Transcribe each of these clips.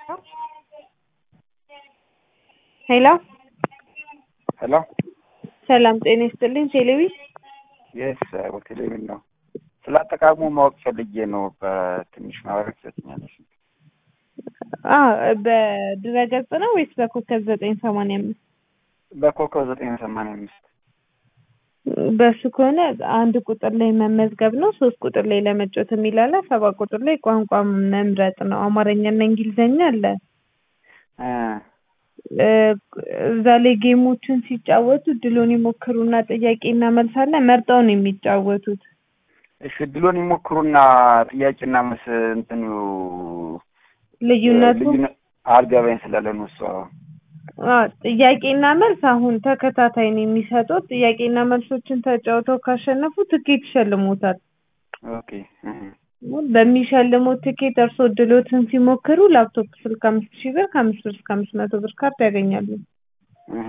ሄሎ ሄሎ ሰላም ጤና ይስጥልኝ። ቴሌቪ የስ ቴሌቪዥን ነው። ስለ አጠቃቀሙ ማወቅ ፈልጌ ነው። በትንሽ ማብራሪያ ትሰጥኛለሽ? አ በድረገጽ ነው ወይስ በኮከብ ዘጠኝ ሰማንያ አምስት በኮከብ ዘጠኝ ሰማንያ አምስት በሱ ከሆነ አንድ ቁጥር ላይ መመዝገብ ነው። ሶስት ቁጥር ላይ ለመጫወት የሚላለ ሰባት ቁጥር ላይ ቋንቋ መምረጥ ነው። አማርኛና እንግሊዘኛ አለ። እ እዛ ላይ ጌሞችን ሲጫወቱ ድሎን ይሞክሩና ጥያቄና መልስ አለ። መርጠው ነው የሚጫወቱት። እሺ ድሎን ይሞክሩና ጥያቄና መልስ እንትኑ ልዩነቱ ልዩነት አልገባኝ ስላለ ነው እሷ አ ጥያቄና መልስ አሁን ተከታታይ ነው የሚሰጡት። ጥያቄና መልሶችን ተጫውተው ካሸነፉ ትኬት ይሸልሙታል። ኦኬ እህ። በሚሸልሙት ትኬት እርሶ ድሎትን ሲሞክሩ ላፕቶፕ ስልክ አምስት ሺህ ብር ከአምስት ብር እስከ አምስት መቶ ብር ካርድ ያገኛሉ። እህ።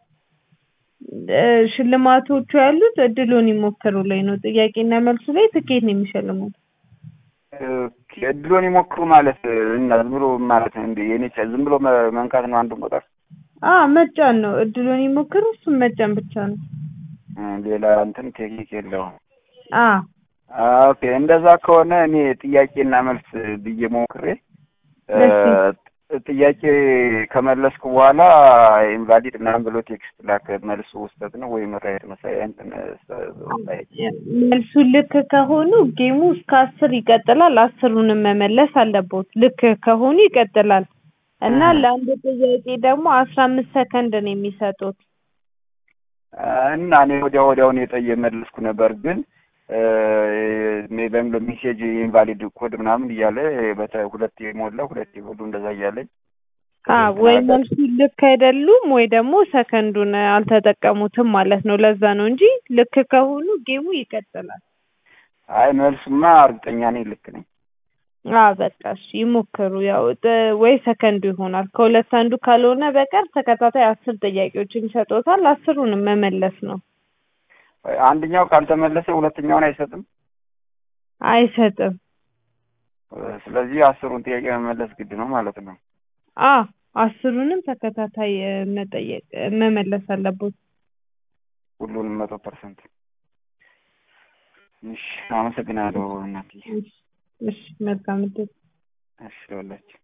እ ሽልማቶቹ ያሉት እድሎን ይሞክሩ ላይ ነው። ጥያቄና መልሱ ላይ ትኬት ነው የሚሸልሙት። ኦኬ ድሎን ይሞክሩ ማለት እና ዝም ብሎ ማለት እንደ የኔ ዝም ብሎ መ- መንካት ነው አንዱን ቁጥር አ መጫን ነው። እድሎን ይሞክሩ እሱም መጫን ብቻ ነው። እ ሌላ እንትን ቴክኒክ የለውም። አ ኦኬ እንደዛ ከሆነ እኔ ጥያቄና መልስ ብዬ ሞክሬ እ ጥያቄ ከመለስኩ በኋላ ኢንቫሊድ ምናምን ብሎ ቴክስት ላከ። መልሱ ውስጠት ነው ወይም ራይት መሳይ እንትን መልሱ ልክ ከሆኑ ጌሙ እስከ አስር ይቀጥላል። አስሩንም መመለስ አለቦት። ልክ ከሆኑ ይቀጥላል እና እህ። ለአንድ ጥያቄ ደግሞ አስራ አምስት ሰከንድ ነው የሚሰጡት። እና እኔ ወዲያ ወዲያውን የጠየ መለስኩ ነበር ግን በሚለው ሜሴጅ ኢንቫሊድ ኮድ ምናምን እያለ በተ ሁለት የሞላ ሁለት የሞሉ እንደዛ እያለኝ አ ወይ መልሱ ልክ አይደሉም ወይ ደግሞ ሰከንዱን አልተጠቀሙትም ማለት ነው። ለዛ ነው እንጂ ልክ ከሆኑ ጌሙ ይቀጥላል። አይ መልሱማ እርግጠኛ ነኝ ልክ ነኝ። አ በቃ እሺ ይሞክሩ። ያው ጥ- ወይ ሰከንዱ ይሆናል። ከሁለት አንዱ ካልሆነ በቀር ተከታታይ አስር ጥያቄዎችን ይሰጡታል። አስሩንም መመለስ ነው። አንደኛው ካልተመለሰ ሁለተኛውን አይሰጥም። አይሰጥም። ስለዚህ አስሩን ጥያቄ መመለስ ግድ ነው ማለት ነው። አ አስሩንም ተከታታይ እ፣ መጠየቅ እ፣ መመለስ አለቦት። ሁሉንም መቶ ፐርሰንት። እሺ አመሰግናለሁ እናትዬ። እሺ፣ እሺ መልካም እድል። እሺ ለሁላችሁ